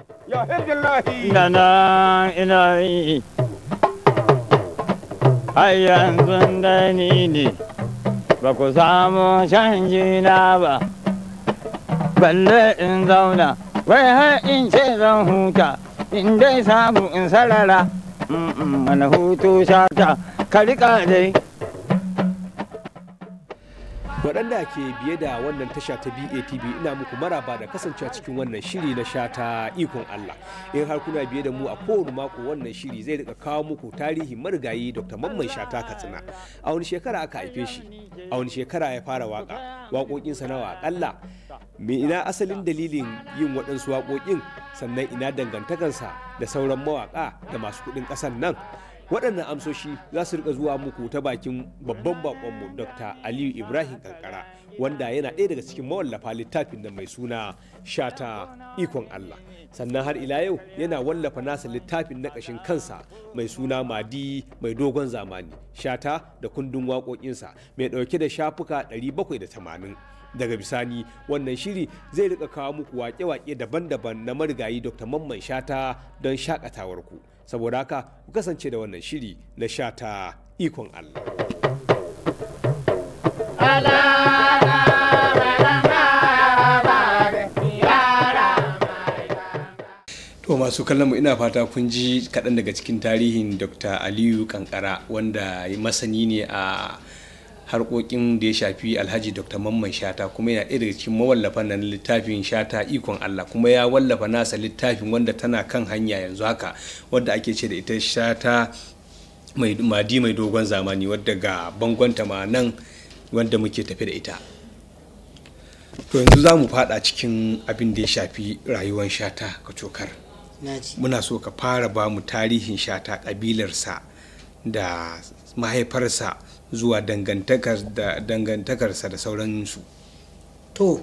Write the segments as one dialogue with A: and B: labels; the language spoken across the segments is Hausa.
A: ya hizbillahi
B: da nan ina yi har yanzu da ni ne ba ku samu canji na ba balle in zauna wai har in ce zan huta in dai samu in sarara mana hutu shata ka riƙa dai
C: waɗanda ke biye da wannan tasha ta BATV ina muku maraba da kasancewa cikin wannan shiri na shata ikon Allah in har kuna biye da mu a kowane mako wannan shiri zai rika kawo muku tarihi marigayi Dr. Mamman Shata Katsina a wani shekara aka haife shi a wani shekara ya fara waka waƙoƙinsa nawa akalla me ina asalin dalilin yin waɗansu waƙoƙin sannan ina dangantakarsa da sauran mawaƙa da masu kuɗin ƙasar nan waɗannan amsoshi za su rika zuwa muku ta bakin babban bakonmu dr aliyu ibrahim kankara wanda yana ɗaya daga cikin mawallafa littafin da mai suna shata ikon allah sannan har ila yau yana wallafa nasa littafin na ƙashin kansa mai suna madi mai dogon zamani shata da kundin waƙoƙinsa mai ɗauke da shafuka 780 daga bisani wannan shiri zai rika kawo muku wake-wake daban-daban na marigayi dr mamman shata don shakatawarku saboda haka ku kasance da wannan shiri na shata ikon allah to masu kallon mu ina fata kun ji kaɗan daga cikin tarihin dr aliyu kankara wanda masani ne a harkokin da ya shafi alhaji dr mamman shata kuma yana ɗaya daga cikin mawallafan nan littafin shata ikon allah kuma ya wallafa nasa littafin wanda tana kan hanya yanzu haka wadda ake ce da ita shata mai madi mai dogon zamani wadda ga bangonta ma nan wanda muke tafi da ita to yanzu za mu fada cikin abin da ya shafi rayuwar shata ka cokar muna so ka fara ba mu tarihin shata kabilarsa da mahaifarsa zuwa dangantakarsa da sauransu
D: to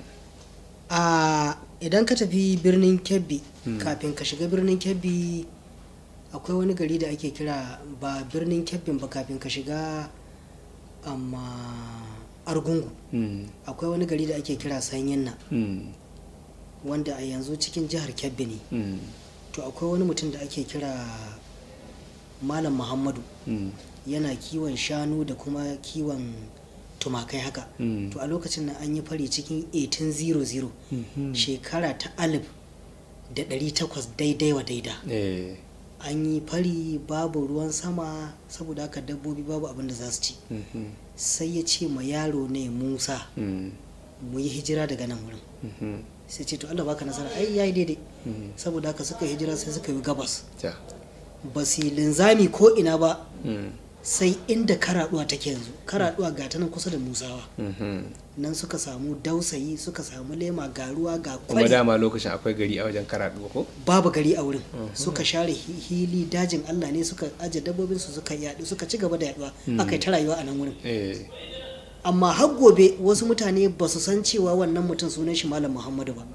D: a idan ka tafi birnin kebbi kafin ka shiga birnin kebbi akwai wani gari da ake kira ba birnin kebbin ba kafin ka shiga amma argungu akwai wani gari da ake kira sanyin wanda a yanzu cikin jihar kebbi ne to akwai wani mutum da ake kira malam muhammadu yana kiwon shanu da kuma kiwon tumakai haka to a lokacin nan an yi fari cikin 1800 shekara ta alif da 800 daidai wa daida an yi fari babu ruwan sama saboda haka dabbobi babu abin da za su ci sai ya ce ma yaro ne musa mu yi hijira daga nan wurin sai ce to allah baka nasara ai yayi daidai saboda haka suka hijira sai suka yi gabas ba su linzami ko ina ba sai inda karaduwa take yanzu karaduwa ga ta nan kusa da musawa nan suka samu dausayi suka samu lema ga ruwa ga
C: kuma dama lokacin akwai gari a wajen karaduwa ko
D: babu gari a wurin suka share hili dajin allah ne suka aje dabbobin su suka yadu suka ci gaba da yaduwa aka yi ta rayuwa a nan wurin amma har gobe wasu mutane ba su san cewa wannan mutum sunan shi malam muhammadu ba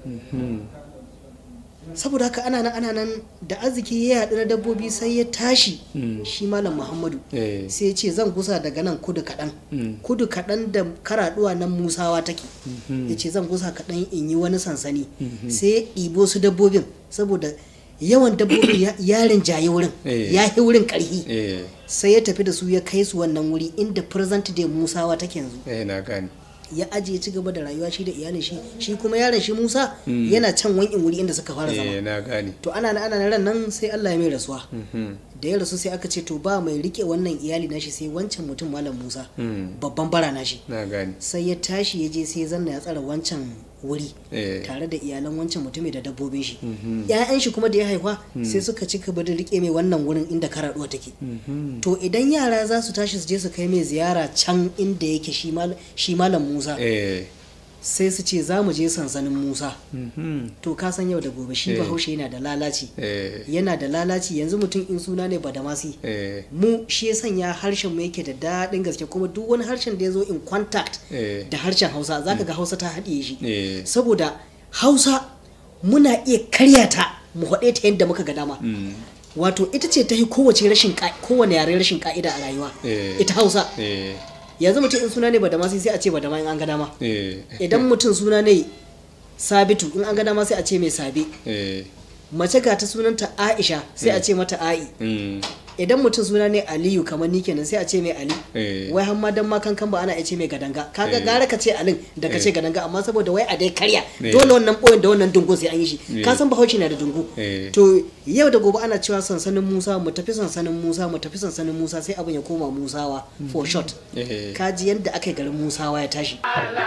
D: saboda haka ana nan ana nan da arziki ya yaɗu na dabbobi sai ya tashi shi malam muhammadu sai ya ce zan gusa daga nan kudu kaɗan kudu kaɗan da karaɗuwa nan musawa take ya ce zan gusa kaɗan in yi wani sansani sai ya ɗibo su dabbobin saboda yawan dabbobin yarin jaye wurin ya yi wurin ƙarfi sai ya tafi da su ya kai su wannan wuri inda present day musawa take yanzu ya ajiye ci gaba da rayuwa shi da iyalin shi shi kuma yaron shi Musa yana can wankin wuri inda suka fara zama
C: na gane
D: to ana na ana ran nan sai Allah ya mai rasuwa da ya rasu sai aka ce to ba mai rike wannan iyali nashi sai wancan mutum malam Musa babban bara nashi
C: na gane
D: sai ya tashi ya je sai ya zanna ya tsara wancan wuri tare da iyalan wancan mutumin da dabbobin shi ƴaƴan shi kuma da ya haifa sai suka ci gaba da rike mai wannan wurin inda karaduwa take to idan yara za su tashi su je su kai mai ziyara can inda yake shi malam Musa sai su ce za mu je sansanin Musa to ka san yau da gobe shi bahaushe yana da lalaci yana da lalaci yanzu mutum in suna ne badamasi mu shi ya sanya harshen mu yake da daɗin gaske kuma duk wani harshen da ya zo in contact da harshen hausa zaka ga hausa ta haɗiye shi saboda hausa muna iya karya ta mu haɗe ta yadda muka ga dama wato ita ce ta yi kowace rashin kowane yare rashin ka'ida a rayuwa ita hausa yanzu mutum in suna ne ba da ma sai a ce ba da ma in an ga dama idan mutum suna ne sabitu in an ga dama sai a ce mai sabe mace ga ta sunanta aisha sai a ce mata a'i
C: Mm.
D: idan mutum suna ne aliyu kamar ni kenan sai a ce mai ali
C: Eh.
D: wai har ma dan ma kankan ba ana iya ce mai gadanga kaga
C: Eh.
D: gara ka ce alin da ka
C: Eh.
D: ce gadanga amma saboda wai a dai karya
C: Eh.
D: dole wannan boyin da wannan dungun sai an yi shi
C: Eh.
D: ka san bahaushe na da dungu
C: Eh.
D: to yau da gobe ana cewa sansanin musa mu tafi sansanin musa mu tafi sansanin musa sai abin ya koma musawa for short
C: Eh.
D: kaji yadda aka yi garin musawa ya tashi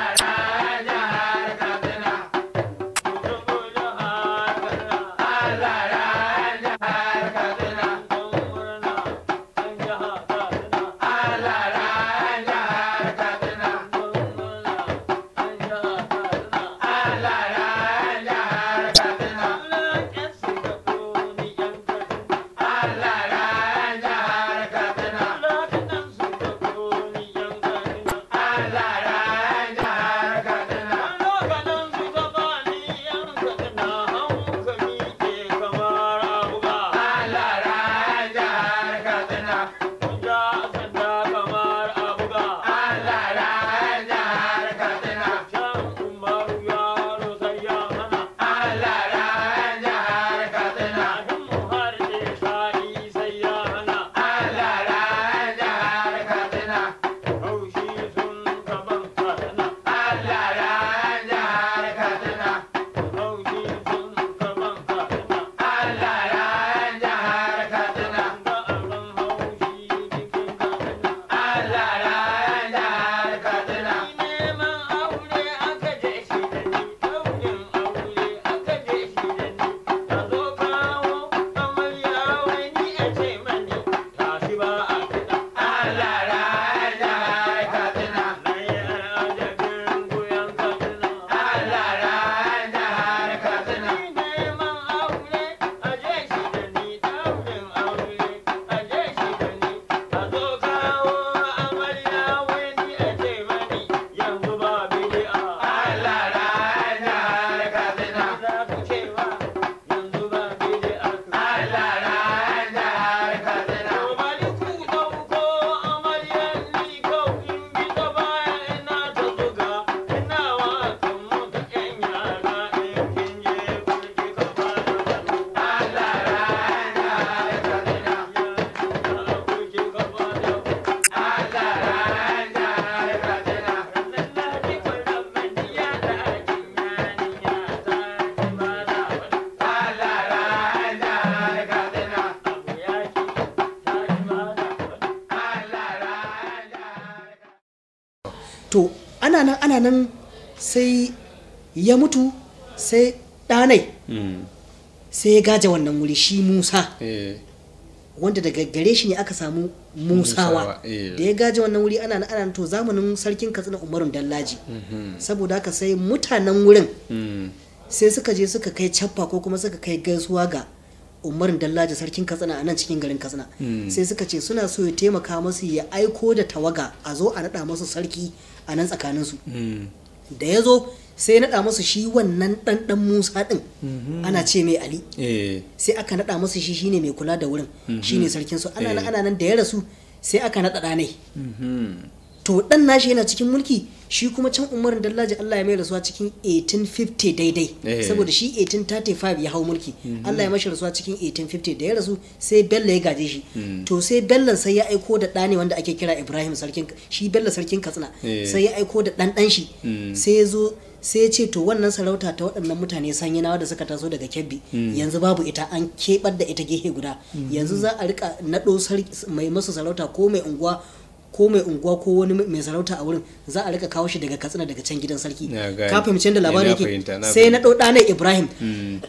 D: to ana nan ana nan sai ya mutu sai ɗanai
C: Mm.
D: sai ya gaje wannan wuri shi musa
C: Eh.
D: wanda daga gare shi ne aka samu musawa
C: Musawa, eh.
D: da ya gaje wannan wuri ana nan ana nan to zamanin sarkin katsina umarun dallaji saboda haka sai mutanen wurin
C: Mm.
D: sai suka je suka kai cappa ko kuma suka kai gaisuwa ga umarin dallaji sarkin katsina a nan cikin garin katsina sai suka ce suna so ya taimaka masu ya aiko da tawaga a zo a naɗa masu sarki a nan tsakaninsu
C: Mm.
D: da ya zo sai ya naɗa masu shi wannan ɗanɗan musa ɗin ana ce mai ali
C: Eh.
D: sai aka naɗa masu shi shine mai kula da wurin shine sarkin su ana nan ana nan da ya rasu sai aka naɗa ɗanai
C: Mhm.
D: to ɗan nashi yana cikin mulki shi kuma can umarin dallaji Allah ya mai rasuwa cikin 1850 daidai
C: Eh.
D: saboda shi 1835 ya hau mulki Allah ya mashi rasuwa cikin 1850 da ya rasu sai Bello ya gaje shi to sai Bello sai ya aiko da ɗane wanda ake kira Ibrahim sarkin shi Bello sarkin Katsina
C: Eh.
D: sai ya aiko da ɗan ɗan shi
C: Mm.
D: sai ya zo sai ya ce to wannan sarauta ta waɗannan mutane sanyinawa da suka taso daga kebbi yanzu babu ita an keɓar da ita gehe guda yanzu za a rika naɗo sarki- mai masu sarauta ko mai unguwa ko mai unguwa ko wani mai sarauta a wurin za a rika kawo shi daga katsina daga can gidan sarki
C: Na gane.
D: ka fahimci da labarin
C: Na
D: yake
C: fahimta, na
D: sai na ɗau ɗanai ibrahim
C: Mm.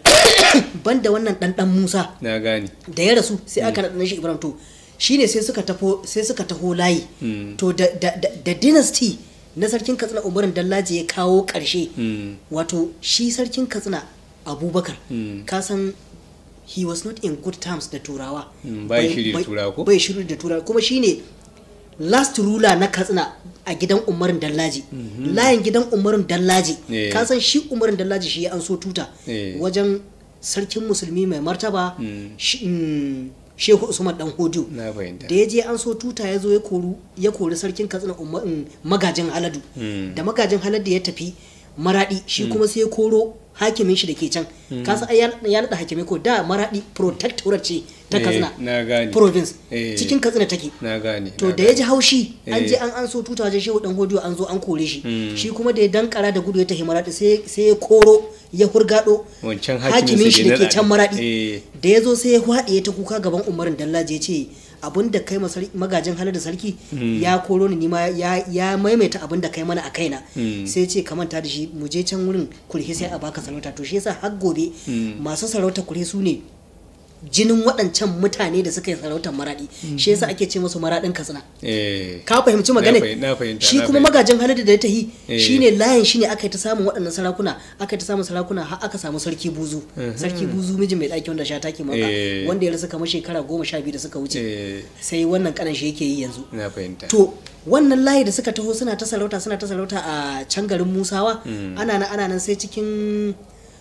D: banda wannan ɗanɗan musa
C: Na gane.
D: da ya rasu sai aka naɗa shi ibrahim to shine sai suka tafo sai suka taho layi
C: Mm.
D: to da, da, da, da dynasty na sarkin katsina umarin dallaji ya kawo ƙarshe
C: Mm.
D: wato shi sarkin katsina abubakar
C: Mm.
D: ka san he was not in good terms da turawa
C: Mm, bai shiri da turawa ko?
D: bai shiri da turawa kuma shine last ruler na katsina a gidan umarin dallaji layin gidan umarin dallaji
C: Eh.
D: ka san shi umarin dallaji shi ya an so tuta
C: Eh.
D: wajen sarkin musulmi mai martaba
C: Mm.
D: shi- mm, shehu usman dan hodiyo
C: Na fahimta.
D: da ya je an so tuta ya zo ya koru ya kori sarkin katsina Umma- mm, magajin haladu
C: Mm.
D: da magajin haladu ya tafi maradi shi kuma sai ya koro hakimin shi da ke can kasa ai ya ya naɗa hakimai ko da maradi protectorate ce ta
C: Eh,
D: katsina
C: na gane.
D: province
C: Eh.
D: cikin katsina take
C: na gane
D: to
C: na
D: da ya
C: gane.
D: ji haushi an je
C: Eh.
D: an an so tuta wajen shehu dan hodiyo an zo an kore shi shi kuma da ya dankara da gudu ya tafi maradi sai sai ya koro ya hurgado
C: Wancan hakimin
D: hakimin
C: su
D: shi
C: da
D: da ke
C: na-
D: can maradi
C: Eh.
D: da ya zo sai ya hwaɗe ya ta kuka gaban umarin dallaji ya ce abin da kai ma sarki- magajin halar da sarki ya koro ni nima ya, ya maimaita abin da kai mana a kaina sai ya ce ka manta da shi mu je can wurin kurhe sai a baka sarauta to shi yasa har gobe masu sarauta kurhe su ne jinin waɗancan mutane da suka yi sarautar maraɗi shi yasa ake ce musu maraɗin katsina
C: eh
D: ka fahimci magana
C: fahim- na fahimta,
D: shi
C: na
D: kuma
C: fahimta.
D: magajin halin da ya tahi
C: Eh.
D: shine layin shine aka yi ta samun waɗannan sarakuna aka yi ta samun sarakuna har aka samu sarki buzu sarki buzu mijin mai ɗaki wanda sha take maka
C: Eh.
D: wanda ya rasu kamar shekara goma sha biyu da suka wuce
C: eh
D: sai wannan kanan shi yake yi yanzu
C: na fahimta
D: to wannan layi da suka taho suna ta sarauta suna ta sarauta a can garin musawa ana nan ana nan sai cikin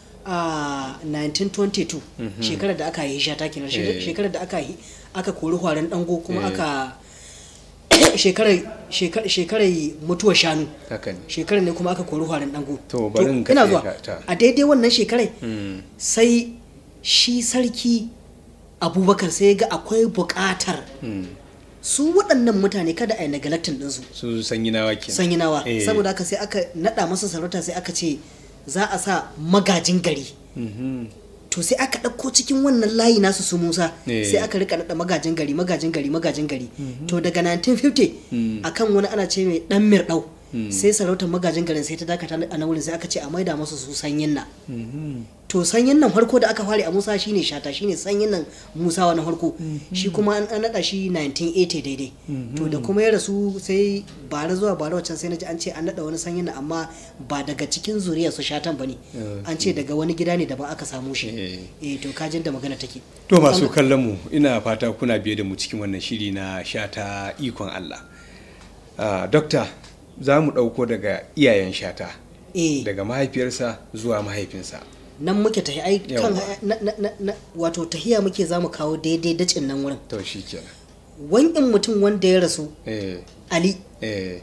D: a 1922 shekarar da aka yi shata kenan
C: Eh.
D: shekarar da aka yi aka kori hwarin dango kuma
C: Eh.
D: aka shekarar shekar- shekarar mutuwar shanu
C: haka ne
D: shekarar ne kuma aka kori hwarin dango
C: To, bari in
D: ina
C: katse
D: zuwa
C: ka, ta.
D: a daidai wannan shekarar
C: Mm.
D: sai shi sarki abubakar sai ya ga akwai buƙatar
C: Mm.
D: su waɗannan mutane kada a yi neglecting ɗinsu
C: su sanyi nawa kenan
D: sanyi nawa
C: Eh.
D: saboda haka sai aka naɗa masa sarauta sai aka ce za a sa magajin gari
C: Mhm.
D: to sai aka ɗauko cikin wannan layi nasu su musa
C: Eh.
D: sai aka rika naɗa magajin gari magajin gari magajin gari to daga 1950
C: Mm.
D: akan wani ana ce mai ɗan mirɗau sai sarautar magajin garin sai ta dakata a nan wurin sai aka ce a maida masu su sanyin nan
C: Mhm.
D: to sanyin nan farko da aka fare a musa shine shata shine sanyin nan musawa na farko shi kuma an an naɗa shi 1980 daidai to da kuma ya rasu sai bara zuwa bara wancan sai na ji an ce an naɗa wani sanyin nan amma ba daga cikin zuriyar su shatan ba ne an ce daga wani gida ne daban aka samu shi
C: Eh.
D: eh to kajin da magana take
C: To masu kallon mu ina fata kuna biye da mu cikin wannan shiri na shata ikon Allah. Ah, Dokta za mu ɗauko daga iyayen shata
D: eh
C: daga mahaifiyarsa zuwa mahaifinsa.
D: nan muke tahi ai kan
C: Yawwa.
D: na- na- na- na- wato tahiya muke za mu kawo daidai dacin nan wurin
C: To shi kenan.
D: wankin mutum wanda ya rasu
C: Eh,
D: ali
C: eh,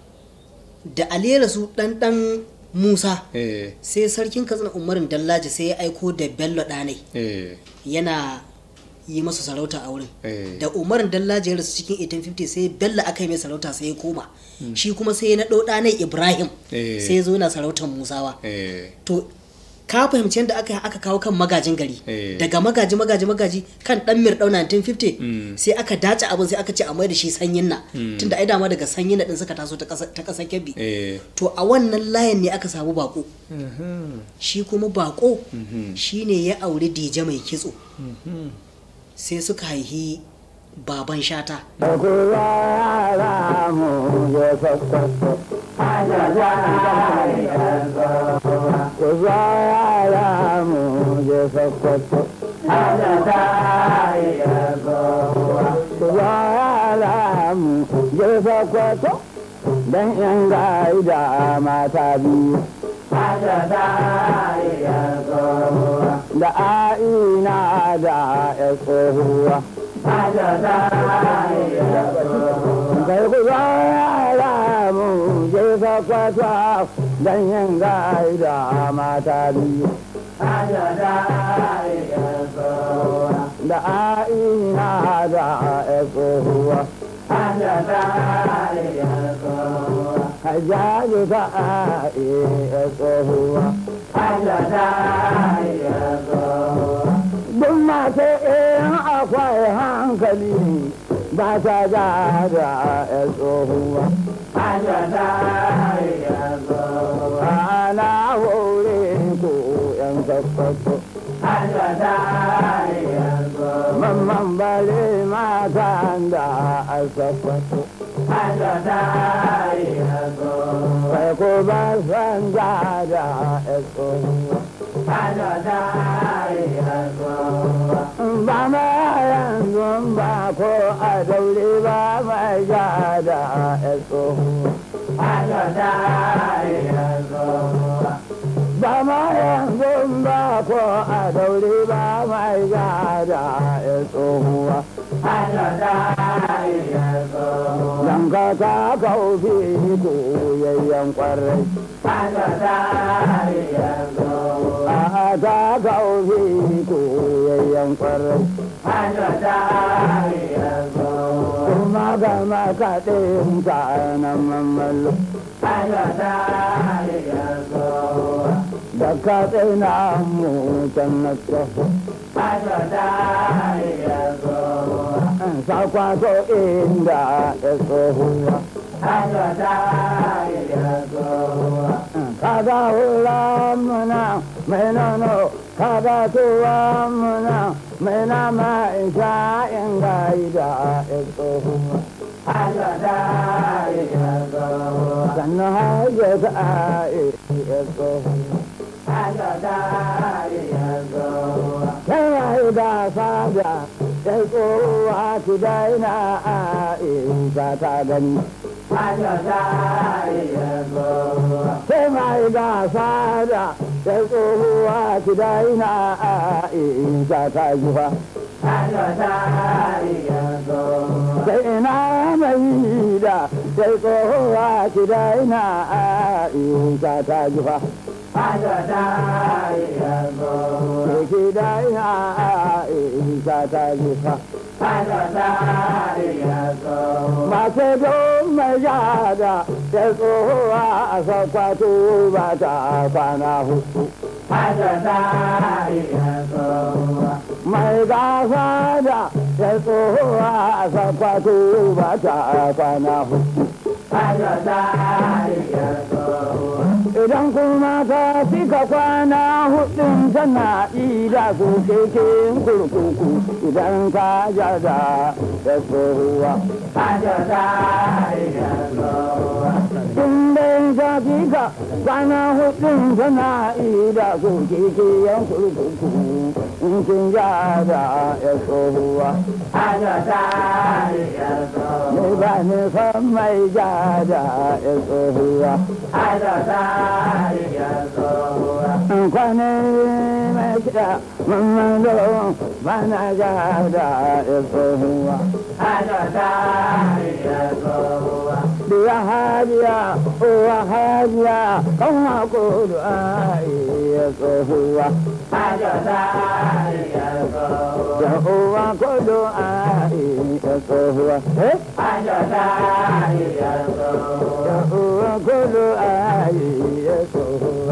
D: da ali ya rasu dan dan musa
C: eh,
D: sai sarkin katsina umarin dallaji sai ya aiko da bello ɗanai
C: eh,
D: yana yi masa sarauta a wurin
C: eh.
D: da umarin dallaji ya rasu cikin 1850 sai bello aka yi mai sarauta sai ya koma shi kuma sai ya naɗo ɗanai ibrahim
C: Eh.
D: sai ya zo yana sarautar musawa
C: Eh,
D: to ka fahimci yadda aka aka kawo kan magajin gari
C: Eh.
D: daga magaji magaji magaji kan dan mir 1950
C: Mm.
D: sai aka dace abin sai aka ce a mai da shi sanyin na tunda ai dama daga sanyin na din suka taso ta ƙasa- ta ƙasar kebbi
C: eh.
D: to a wannan layin ne aka samu bako
C: Mhm,
D: shi kuma bako
C: Mhm.
D: shine ya auri dije mai kitso
C: mhm.
D: sai suka haihi baban shata
B: Dan yan gaida mata biyu da a'ina da ya tsohuwa. Kai ku yara mu je sakwata don yin gaida mata biyu. Da a'ina da ya tsohuwa. Hajjaji ta a'i ya tsohuwa. Duk masu in akwai hankali ba ta ja da ya tsohuwa. Ana hore ku ‘yan kakwato. Mamman bare mata da a kakwato. Kai ko ba san ja da ya tsohuwa. ba ma yanzu ba ko a daure ba mai ja da ya tsohuwa. ba ma yanzu ba ko a daure ba mai ja da ya tsohuwa. Dan ka ta kaufi koyayyen kwarai a ta kaufi koyayyen kwarai kuma ga makaɗin ka na mamallo da ka tsina mu can na tsoho sakwato inda ya tsohuwa kada hula muna mai nono kada tuwa muna mai nama isa in gaida ya tsohuwa sannan haje ta ya tsohuwa Kai da sada ya tsohuwa ki daina a isa ta gani sai mai gasa da ta tsohuwa ki daina a isa ta jufa sai ina mai da ta tsohuwa ki daina a isa ta jufa ki daina a isa ta jufa masu don mai yada da tsohuwa a sakwato ba ta kwana hudu. Mai gasa da da tsohuwa a sakwato ba ta kwana hudu. Idan kuma ta cika kwana hudun tana ida su keken kurkuku idan ka jada da tsohuwa. In dai ta cika kwana hudun tana ida su keken kurkuku in kin jada ya tsohuwa. Ni ba ni san mai jada ya tsohuwa. kwane mai kiɗa mamman zo ba na ja da ya tsohuwa. Biya hajiya, uwa hajiya, kan hako da ya tsohuwa. Da uwa kodo a ya tsohuwa. Da uwa kodo a ya tsohuwa.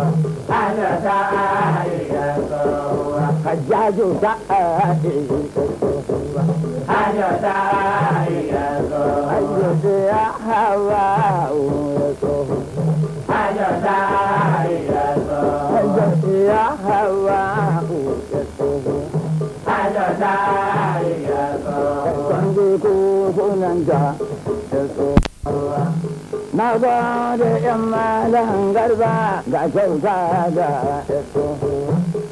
B: Hajjaju ta a Hajjaju ya hawa ya tsohuwa. Hajjaju ya hawa ya tsohuwa. Kwanji ku sunanta ya tsohuwa. Na ba da ‘yan malan garba ga kyauta da ya tsohuwa.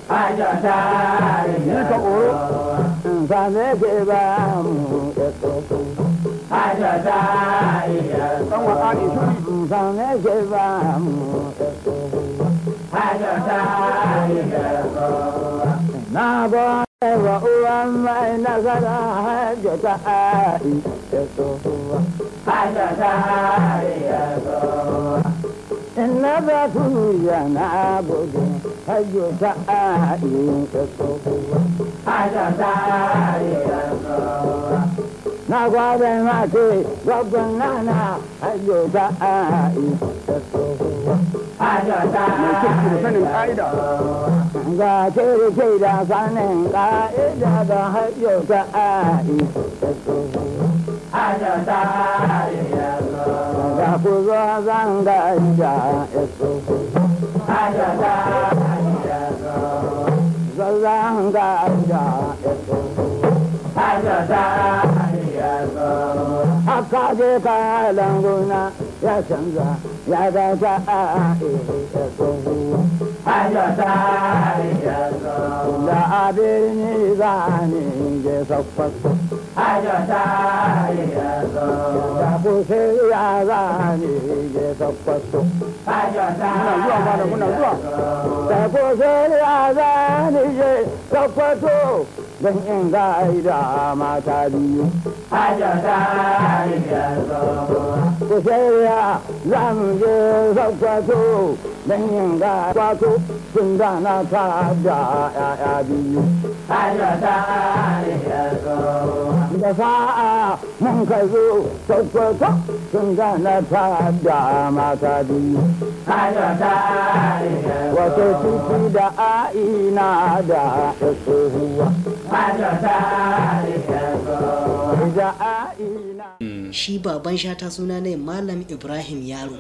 B: Ni ka ƙoro, in same ke ba mu ya tsohuwa. Ɗan wa ƙaƙi shuri, in same ke ba mu ya tsohuwa. Na ba wa uwan mai nasara hajjata a'i ya tsohuwa. Inna ba tuya na gudu hajjo ta a'i ta tsohuwa. Na gwada mate gwaggon nana hajjo ta a'i ta tsohuwa.
C: sanin ka'ida
B: Ga kere ke da sanin ka'ida da hajjo ta a'i ta tsohuwa. Ga ku zo zan ga ida ya tsohuwa. Zan ga ida ya tsohuwa. Haka je ka languna ya canza ya ga ta a'i ya tsohuwa. Da abin ni zane je sakwato. Da kusa ya zane je sakwato.
C: muna zuwa ma da muna zuwa
B: Da kusa ya zane je sakwato. don in gaida mata biyu. Ku shirya za mu je Sokoto don yin kwato sun gana ta da ‘ya'ya biyu. Da sa'a mun ka zo Sokoto sun gana ta da mata biyu. Wato ciki da a'ina da tsohuwa. Da a'ina.
D: shi baban shata suna ne malam ibrahim yaro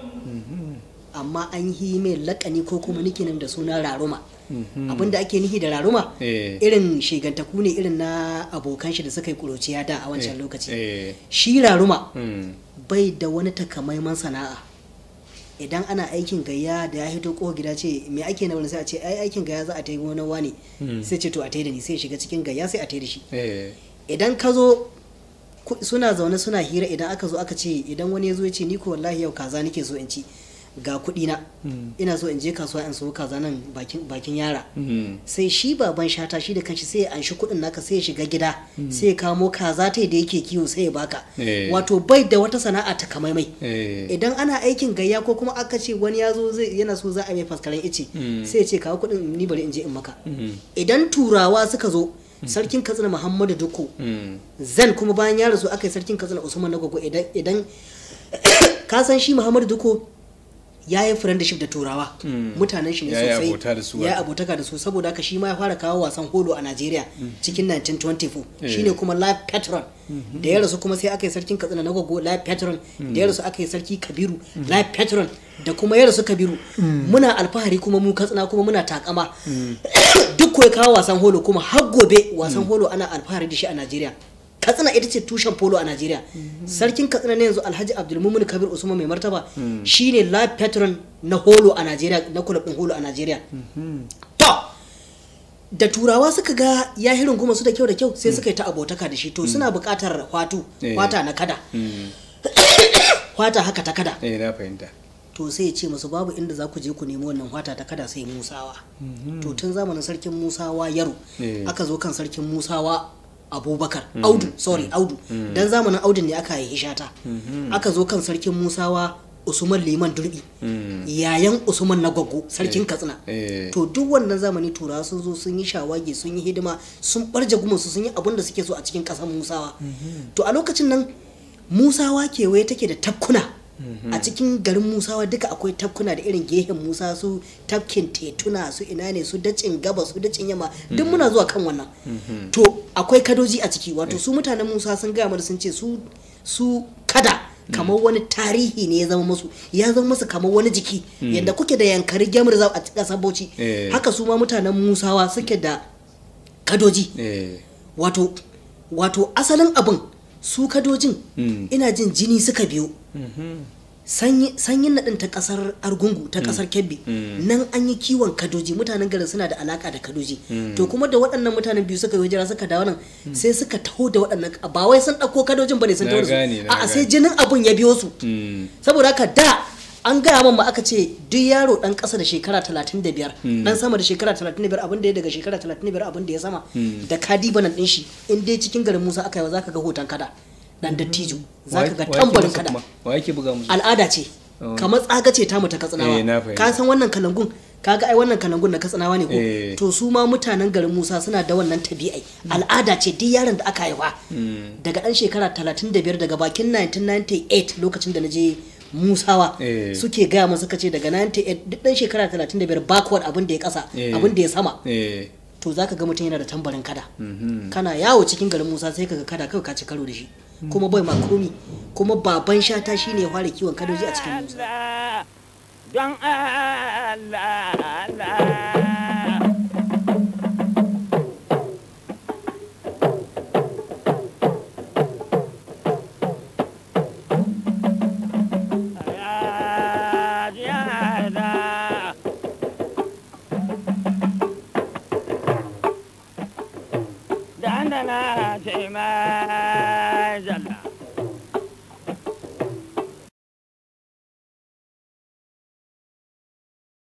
D: amma an yi mai lakani ko kuma nickname da suna raruma abinda ake nihi da raruma
C: Eh.
D: irin shigantaku ne irin na abokan shi da suka yi kuruciya da a wancan lokaci
C: Eh.
D: shi raruma
C: Mm.
D: bai da wani takamaiman sana'a idan ana aikin gayya da ya hito ko gida ce me ake na wani sai a ce ai aikin gayya za a ta yi wani wani sai ce to a ta da ni sai ya shiga cikin gayya sai a ta da shi
C: Eh.
D: idan ka zo ku- suna zaune suna hira idan aka zo aka ce idan wani ya zo ya ce ni ko wallahi yau kaza nake so in ci ga kuɗi na ina so in je kasuwa in so kaza nan bakin bakin yara
C: Mm.
D: sai shi baban shata shi da kanshi sai ya anshi kuɗin naka sai ya shiga gida sai ya kamo kaza ta da yake kiwo sai ya baka
C: Eh.
D: wato bai da wata sana'a ta kamaimai
C: Eh.
D: idan ana aikin gayya ko kuma aka ce wani ya zo zai yana so za a mai faskaren ice sai ya ce kawo kuɗin ni bari in je in maka idan turawa suka zo sarkin katsina muhammadu duku
C: Mm.
D: zan kuma bayan ya rasu aka yi sarkin katsina usman na gogo idan idan ka san shi muhammadu duko ya yi friendship da turawa mutanen shi ne
C: Ya yi
D: sosai
C: abota da su
D: ya yi
C: wato.
D: abotaka da su saboda haka shi ma ya fara kawo wasan holo a najeriya cikin 1924 shine kuma live patron da ya rasu kuma sai aka yi sarkin katsina na gogo live patron da ya rasu aka yi sarki kabiru live patron da kuma ya rasu kabiru muna alfahari kuma mu katsina kuma muna takama duk ko ya kawo wasan holo kuma har gobe wasan holo ana alfahari da shi a najeriya katsina ita ce tushen polo a najeriya sarkin katsina na yanzu alhaji abdulmumin kabir usman mai martaba shine live patron na holo a najeriya na kulab din holo a najeriya to da turawa suka ga ya hirin kuma su da kyau da kyau sai suka yi ta abotaka da shi to suna buƙatar hwatu
C: Eh.
D: hwata na kada
C: Mm.
D: hwata haka ta kada
C: Eh, na fahimta.
D: to sai ya ce masu babu inda za ku je ku nemi wannan hwata ta kada sai musawa to tun zamanin sarkin musawa yaro
C: Eh.
D: aka zo kan sarkin musawa abubakar audu sorry audu dan zamanin audu ne aka yi shata aka zo kan sarkin musawa usman liman durbi yayan usman na gwaggo sarkin katsina
C: Eh.
D: to duk wannan zamani turawa sun zo sun yi shawagi sun yi hidima sun barje gumansu sun yi abin da suke so a cikin ƙasar musawa to a lokacin nan musawa kewaye take da tafkuna a cikin garin musawa duka akwai tafkuna da irin gehen musa su tafkin tetuna su ina ne su dacin gaba su dacin yamma duk muna zuwa kan wannan to akwai kadoji a ciki wato su mutanen musa sun gaya mana sun ce su su kada kamar wani tarihi ne ya zama musu ya zama musu kamar wani jiki yadda kuke da yankari gemar a ƙasar bauchi
C: Eh.
D: haka su ma mutanen musawa suke da kadoji
C: Eh.
D: wato wato asalin abin su kadojin
C: Mm.
D: ina jin jini suka biyo sanyi- sanyin naɗin ta ƙasar argungu ta ƙasar kebbi nan an yi kiwon kadoji mutanen garin suna da alaka da kadoji to kuma da waɗannan mutanen biyu suka yi hijira suka dawo nan sai suka taho da waɗannan ba wai sun ɗauko kadojin bane sun
C: Na
D: taho da su
C: gane, na
D: a'a sai
C: gane.
D: jinin abun ya biyo su
C: Mm.
D: saboda haka da an gaya min ma aka ce duk yaro dan ƙasa da shekara 35 dan sama da shekara 35 abin da ya daga shekara 35 abin da ya sama da kadi banan din shi in dai cikin garin Musa aka yi wa zaka ga hoton kada dan dattijo zaka ga
C: Wa- wa yake
D: tambarin
C: musu
D: kada
C: kuma? Wa yake buga musu?
D: al'ada ce
C: Oh.
D: kamar tsaga ce tamu ta
C: Eh, na
D: katsinawa
C: fahimta.
D: ka san wannan kalangun kaga ai wannan kalangun na katsinawa ne ko
C: Eh.
D: to su ma mutanen garin Musa suna da wannan tabi'ai al'ada ce duk yaron da aka haifa daga dan shekara 35 daga bakin 1998 lokacin da na je Musawa
C: Eh.
D: suke gaya mun suka ce daga 98 duk dan shekara 35 backward abin da ya kasa
C: Eh.
D: abin da ya sama
C: Eh.
D: to zaka ga mutum yana da tambarin kada kana yawo cikin garin Musa sai kaga kada kawai ka ci karo da shi kuma bai ma komi kuma baban shata shine ya fara kiwon kadoji a cikin Musa
B: Allah, don Allah, Allah. Ya jihada. Dandana ce mai jalla.